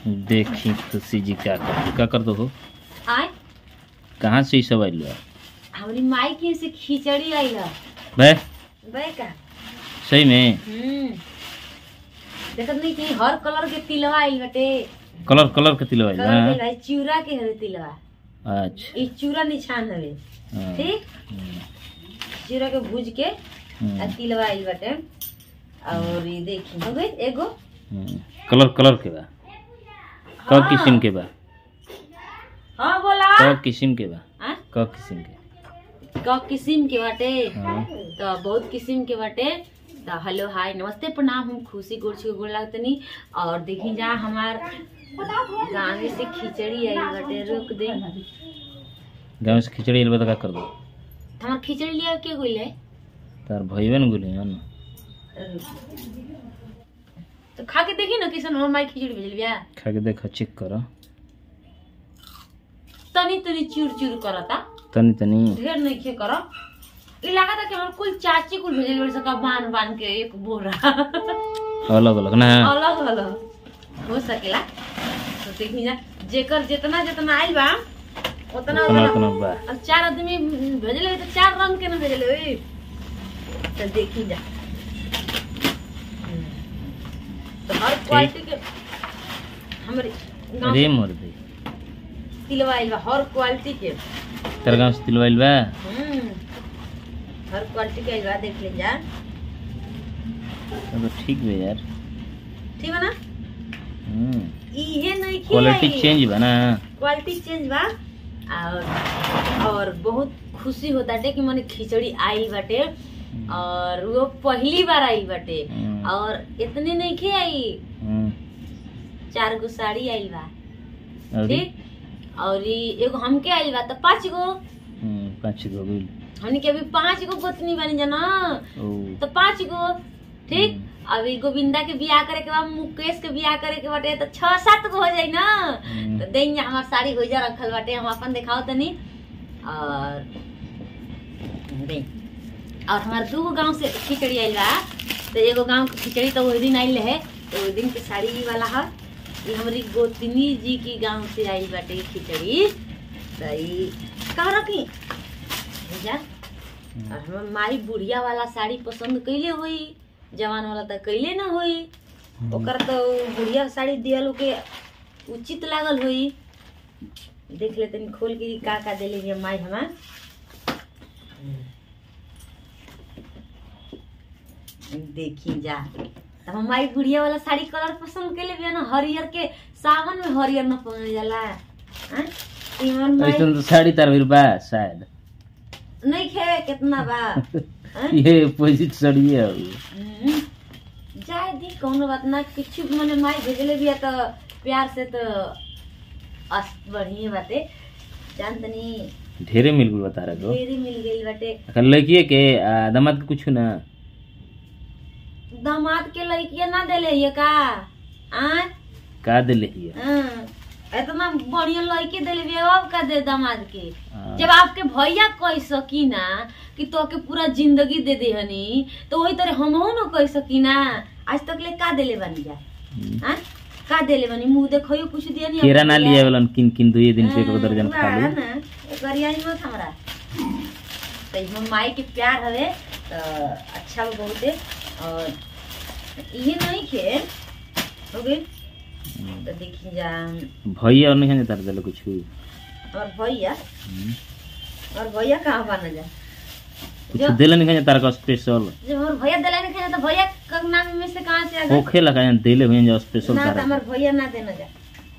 देखी खुशी जी का कर का कर दो हो आय कहाँ से ई सब आइल बा हमारी माई के से खिचड़ी आई है बे बे का सही में हम्म देखत नहीं कि हर कलर के तिलवा आई बटे कलर कलर के तिलवा आइल कलर के बा भाई चूड़ा के हवे तिलवा अच्छा ई चूड़ा निशान हवे हाँ, ठीक हम्म, चूड़ा के भूज के हम्म, आ तिलवा आई बटे और ये देखी हो गई एगो हम्म। कलर कलर के बा क हाँ। किस्म के बा हाँ बोला क किस्म के बा हाँ? क किस्म के क किस्म के बाटे हाँ। तो बहुत किस्म के बाटे तो हेलो हाय नमस्ते प्रणाम हम खुशी गोड़ छू गोड़ लागतनी और देखी जा हमार गाँव से खिचड़ी आई बाटे रुक दे गाँव से खिचड़ी आइल बा तो का कर दो हमार खिचड़ी लिया के गइल है तार भइबे न गुली हन तो खा के देखी ना किसन हमार माई खिचड़ी भेजल बिया खा के देखा चेक कर तनी तनी चूर चूर करता तनी तनी ढेर नहीं खे कर ई लगा था कि हमार कुल चाची कुल भेजल बड़ी सका बांध बांध के एक बोरा अलग अलग ना अलग अलग हो सकेला तो देखी जा जेकर जितना जितना आइल बा उतना उतना उतना उतना बा अब चार आदमी भेजले होई तो चार रंग के ना भेजले होई तो देखी जा तो हर क्वालिटी के हमारे गाँव अरे मोर दे तिलवा आइल बा हर क्वालिटी के तार गाँव से तिलवा आइल बा हम्म हर क्वालिटी के आइल बा देख ले जा तब तो ठीक बे यार ठीक बा ना हम्म इहे नहीं क्वालिटी चेंज बा ना क्वालिटी चेंज बा और और बहुत खुशी होता है कि मने खिचड़ी आई बाटे और वो पहली बार आई बाटे हम्म, और इतने नहीं खे आई हम्म, चार गो साड़ी आइल बा और ठीक और ई एगो हमके आइल बा तो पाँच गो हम्म, पाँच गो बिल हमनी के अभी पाँच गो गोतनी बनी जाना ओ तो पाँच गो ठीक अभी गोविंदा के बियाह करे के बाद मुकेश के बियाह करे के बाटे तो छह सात गो हो जाई ना हम्म, तो देंगे हमार साड़ी होइजा रखल बाटे हम अपन दिखाओ तनी और दें और हमार दूगो गांव से खिचड़ी आइल बा तो एगो गांव के खिचड़ी तो वही दिन आइल है तो वही दिन के साड़ी ई वाला है ये हमारी गोतनी जी की गांव से आइल बाटे खिचड़ी तो ई कहाँ रखी जा और हमार माई बुढ़िया वाला साड़ी पसंद कैले होई जवान वाला तो कैले ना होई ओकर तो बुढ़िया साड़ी दियल के उचित लागल होई देख ले तनी खोल के का का देले बिया माई हमार देखी जा तो हम माई बुढ़िया वाला साड़ी कलर पसंद कैले बिया ना हरियर के सावन में हरियर न पहनल जाला हैं? ई हमर माई ऐसन तो साड़ी तार भइल बा शायद नहीं खे कितना बा हैं? ये अपोजिट साड़ी है हम्म, जाए दी कौनो बात ना कुछ मने माई भेजले बिया तो प्यार से तो अस बढ़िया बाटे जान तनी ढेरे मिल गइल बा तारा को ढेरी मिल गई बाटे अखन लड़किए के आ, दामाद के कुछ ना दामाद के लड़किया ना देले ये का आ का देले हिय हाँ, इतना बढ़िया लड़के देले बिया अब का दे दामाद के हाँ। जब आपके भैया कह सकी ना कि तो के पूरा जिंदगी दे दे हनी तो वही तरह हमहू ना कह सकी ना आज तक ले का देले बनी जा हम्म। हाँ? का देले बनी मुंह देखो कुछ दिया नहीं केरा ना लिया वाला किन किन दुए दिन पे एक दर्जन खा लो गरियाई मत हमरा तो इसमें माई के प्यार हवे तो अच्छा बा बहुते और ये नहीं खे हो गई तो देखी जा भैया और नहीं है तार देले कुछ और भैया और भैया कहाँ बना जा कुछ जो देले नहीं है तार का स्पेशल जब हमारे भैया दिला नहीं खाना तो भैया का नाम में से कहाँ से आ गए होखे लगा यहाँ देले हुए जो स्पेशल ना तो तारा हमारे भैया ना देना जा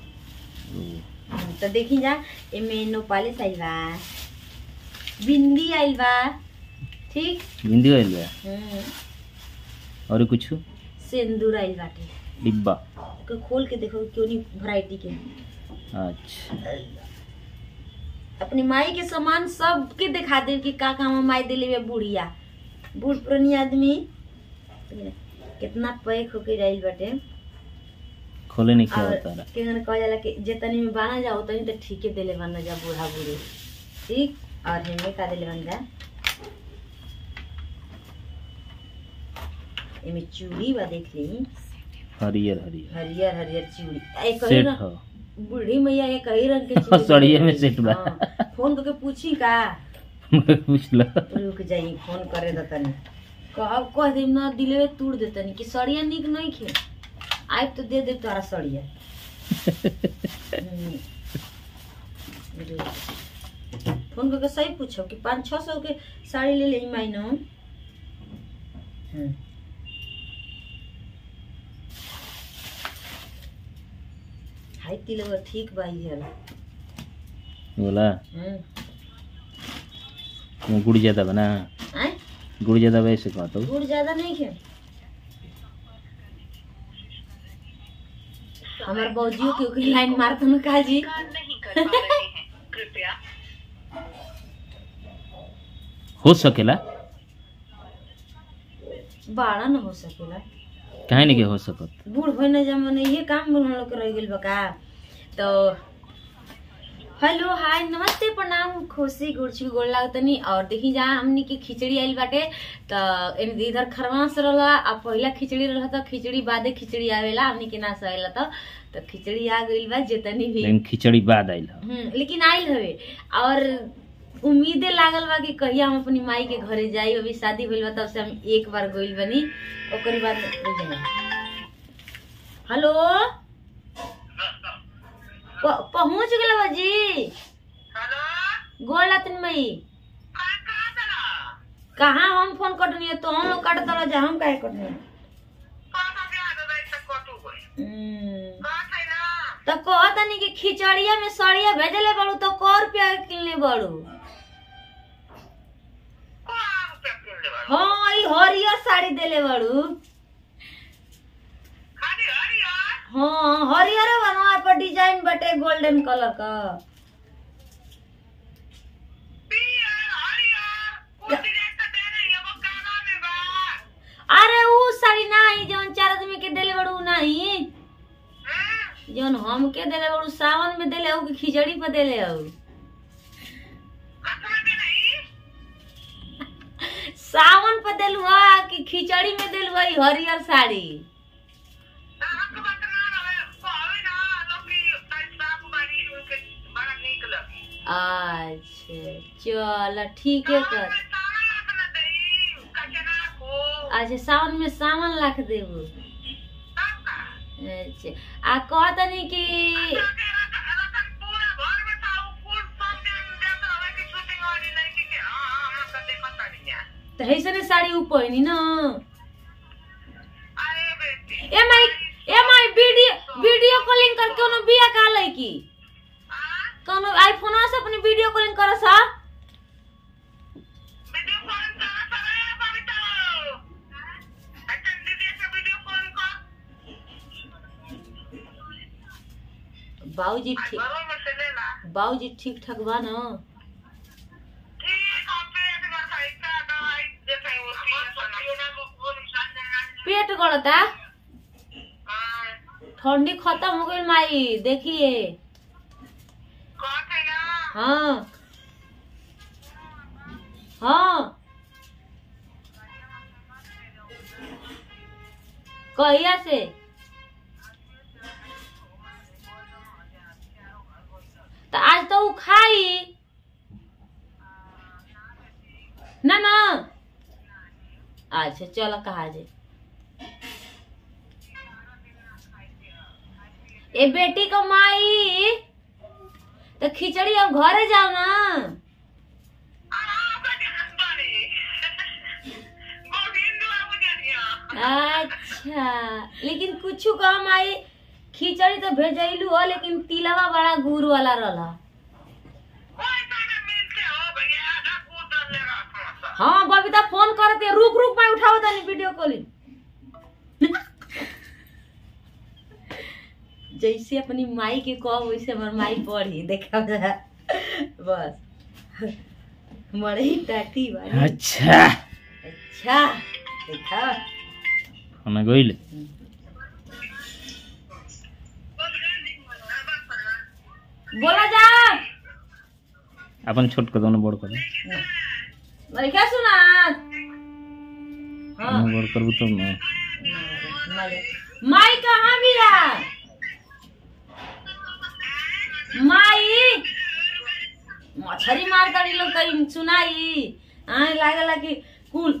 तो देखी जा एमे नोपालिस आइल बा बिंदी आइल बा ठीक हिंदी आइल बा हम्म, और कुछ सिंदूर आइल बाटे डिब्बा को खोल के देखो क्यों नहीं वैरायटी के अच्छा अपनी माई के सामान सबके दिखा दे कि का काम माई दिले बे बुढ़िया बूढ़ पुरानी आदमी कितना पैक होके जाइल बाटे खोले नहीं क्या और तारा केहन कह जाला कि जितनी में बाना जा उतनी तो ठीके देले बन जा बूढ़ा बूढ़ी ठीक और हेमे का देले बन जा एमे चूड़ी बा देख ली हरियर हरियर हरियर हरियर चूड़ी एक कही सेट रंग हो बूढ़ी मैया एक कही रंग के चूड़ी सड़िये में सेट बा। हाँ, फोन करके पूछी का पूछ लो रुक जाई फोन करे द तनी कहब कह देम ना दिलवे तोड़ दे तनी कि सड़िया निक नहीं खे आइ तो दे दे तोरा सड़िया हम्म। रुक। फोन करके सही पूछो कि पाँच छः सौ के साड़ी ले ले मायनो हम्म। हाई तिलवा ठीक बाई है बोला हम्म वो गुड़ ज्यादा बना आय गुड़ ज्यादा वैसे कहा तो गुड़ ज्यादा नहीं खे हमार बौजियो के ओकरी लाइन मारत न काजी हो सकेला बाड़ा न हो सकेला काहे नहीं के हो सकत बूढ़ भइने जमाने ये काम बन लोग रह गेल बका तो हेलो हाय नमस्ते प्रणाम खुशी गुड़छी गोड़ लागतनी और देखी जा हमनी के खिचड़ी आइल बाटे तो इन- इधर खरवास रहला आ पहिला खिचड़ी रहला तो खिचड़ी बादे खिचड़ी आवेला हमनी के ना सहेला तो तो खिचड़ी आ गइल बा जितनी भी लेकिन खिचड़ी बाद आइल ह हम्म, लेकिन आइल हवे और उम्मीदे लागल बा कि कहिया हम अपनी माई के घरे जाई अभी शादी भइल बा तब से हम एक बार गइल बनी ओकरे बाद हो जाई हेलो प- पहुंच गेल बाजी गोड़ लातिन मई कहाँ हम फोन कटनी है तो हम लोग काट दला जा हम काहे कटनी है? हम्म, तो कहत नहीं कि खिचड़िया में सड़िया भेजले बाड़ू तो कौ रुपया के किनले बाड़ू हाँ ई हरियर साड़ी देले बाड़ू हाँ हरियर बनवा पर डिजाइन बटे गोल्डन कलर का अरे ऊ साड़ी नहीं जौन चार आदमी के देले बाड़ू नहीं जौन हम के देले बाड़ू सावन में देले हो कि खिचड़ी पर देले हो सावन पर देलू हा कि खिचड़ी में देलू हा ई हरियर साड़ी अच्छा चल ठीक है कर अच्छा सावन में सावन लाख देबू अच्छा आ कहतनी कि तो ऐसे साड़ी ऊ पहनी ना ए माई ए माई वीडियो वीडियो कॉलिंग कर कोनो बिया का लईकी कोनो आईफोन से अपनी वीडियो कॉलिंग कर सा बाबूजी ठीक बाबूजी ठीक ठाक बा ना पेट गड़ता ठंडी खत्म हो गई माई देखिए हाँ हाँ कहिया से तो आज तो उ खाई ना ना अच्छा चलो कहा जे ए बेटी को माई तो खिचड़ी अब घरे जाओ ना अच्छा लेकिन कुछ कम आई खिचड़ी तो भेजैलू हो लेकिन तिलवा बड़ा गुड़ वाला रहला हाँ बबीता फोन करते रुक रुक मैं उठाओ तनी वीडियो कॉलिंग जैसे अपनी माई के कह वैसे हमार माई पढ़ी देखा जा बस मरे ही टाटी बारी अच्छा अच्छा देखा हमें गइल बोला जा अपन छोट कर दो बड़ कर मरे क्या सुना हाँ बड़ करबू तब ना मरे माई कहाँ बिया माई मछरी मार करी लोग कहीं सुनाई आए लागला कि कुल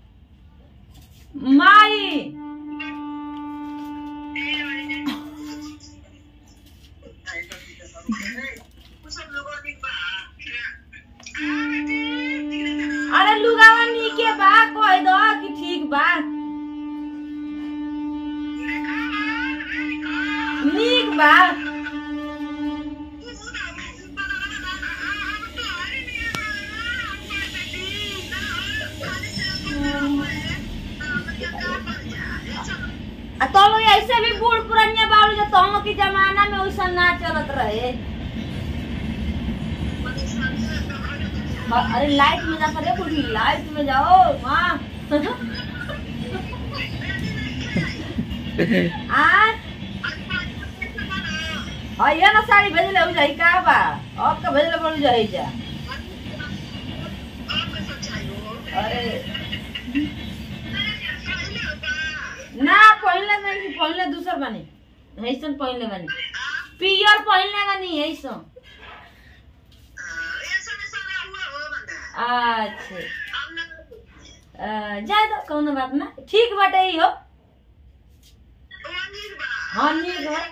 माई अरे लुगावा नीके बा कह दो कि ठीक बा नीक बा आ तो लोग ऐसे भी बूढ़ पुरानिया बाबू जो तुम लोग के जमाना में वैसा ना चलत रहे हाँ, अरे लाइट में जा करे बूढ़ी लाइट में जाओ माँ आ हाँ ये ना साड़ी भेजले हो जाई का बा अब का भेजले बोल जाई जा अरे ना पहले नहीं पहले दूसर बने ऐसन पहले बने पियर पहले बनी ऐसन अच्छा अ, जाए दो कौनो बात ना ठीक बाटे ही हो हाँ नीक बा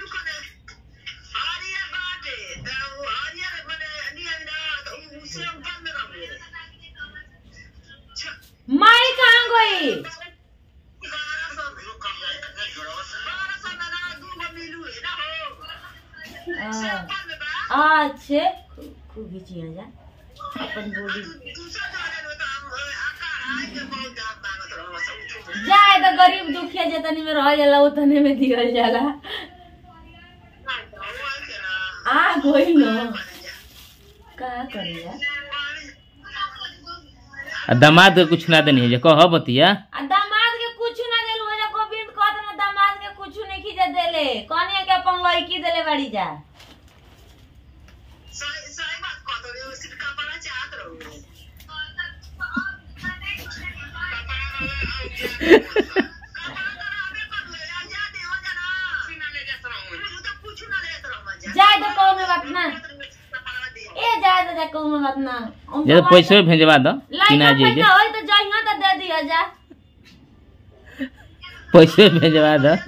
माई कहाँ गई अच्छे खूब खींचिया जा अपन बॉडी जाए तो गरीब दुखिया जतनी में रह जाला उतने में दियल जाला आ गई न का करिया आ दामाद के कुछ ना देनी है जे कह बतिया आ दामाद के कुछ ना देलू है गोविंद कहत ना दामाद के कुछ नहीं खींचे देले कनिया के अपन लड़की देले बाड़ी जा जाए तो कौनो बात ना ए जाए तो जा कौनो बात ना हम जे तो पैसे भेजवा दो लाइट किना जे जे पैसा होई तो जइहा तो दे दिया जा पैसे भेजवा दो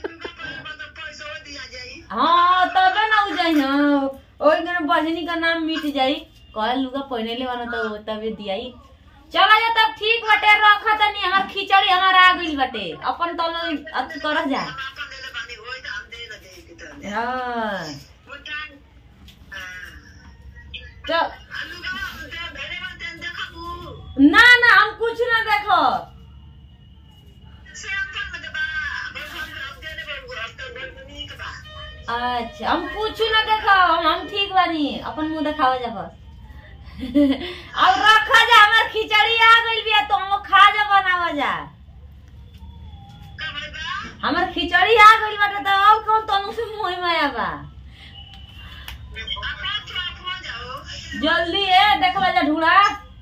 हाँ तबे ना हो जाई हाँ ओई दिन बजनी का नाम मिट जाई कहे लुगा पहने ले वाला तो तबे दियाई चला जा तब ठीक बटे रख तनी हमार खिचड़ी हमार आ गइल बटे अपन तो लोग अथी कर जा हाँ तो ना ना हम कुछ ना देखो अच्छा हम कुछ ना देखो हम हम ठीक बानी अपन मुंह देखावा जा बस अब रखा जा हमार खिचड़ी आ गइल बिया तो हम लोग खा जा बनावा जा हमार खिचड़ी आ गइल बाटे तो अब कौन तनु से मोहि माया बा जल्दी है देखला जा ढूंढा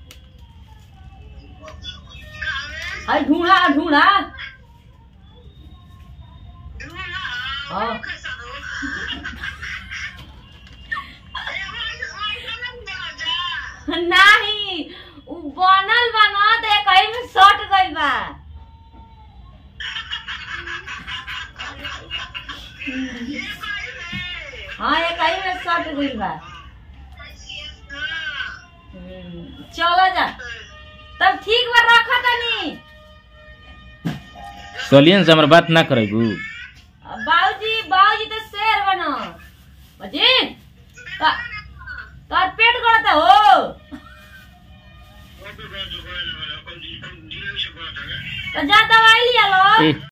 अरे ढूंढा ढूंढा हाँ नहीं उ बनल बा ना तो कहीं में सट गइल बा हाँ ये कहीं में सट गइल बा हम्म, चलो जा तब ठीक बा रखा तनी सोलियन से हमर बात ना करेगू बाबूजी बाबूजी तो शेर बनो अजी का तार पेट गड़ता हो तो जा दवाई लिया लो ए